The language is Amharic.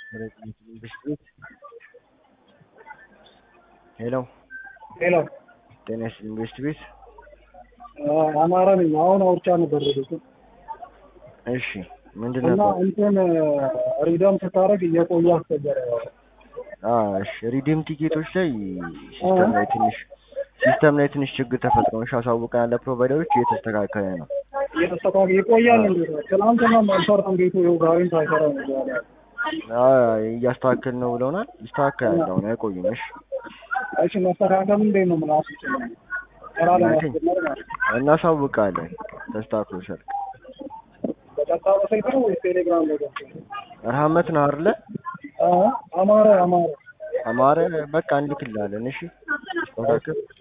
ሄሎ ሄሎ ጤና ይስጥልኝ ኢንቨስት ቤት አማራ ነኝ። አሁን አውርቻ ነበር ሄዱት እሺ ምንድን እና ነበር እንትን ሪደም ስታደርግ እየቆየ አስቸገረ። አ እሺ ሪዲም ቲኬቶች ላይ ሲስተም ላይ ትንሽ ሲስተም ላይ ትንሽ ችግር ተፈጥሮ ነው አሳውቀናል ለፕሮቫይደሮች እየተስተካከለ ነው እየተስተካከለ ይቆያል። እንዴ ትናንትና አልሰራም ቤቱ ይኸው ዛሬም ሳይሰራ ነው ያለ። አ እያስተካከል ነው ብለውናል ይስተካከላል አሁን አይቆይም እሺ እሺ መስተካከል እንዴት ነው ምን አስችል ስራ ለማስጀመር ማለት ነው። እናሳውቃለን ተስተካክሎ ሰርክ በቀጥታ በስልክ ነው ወይስ ቴሌግራም ላይ ገብቶ? ረሃመት ነው አይደለ አ አማረ አማረ አማረ በቃ እንልክልሃለን እሺ ተስተካከል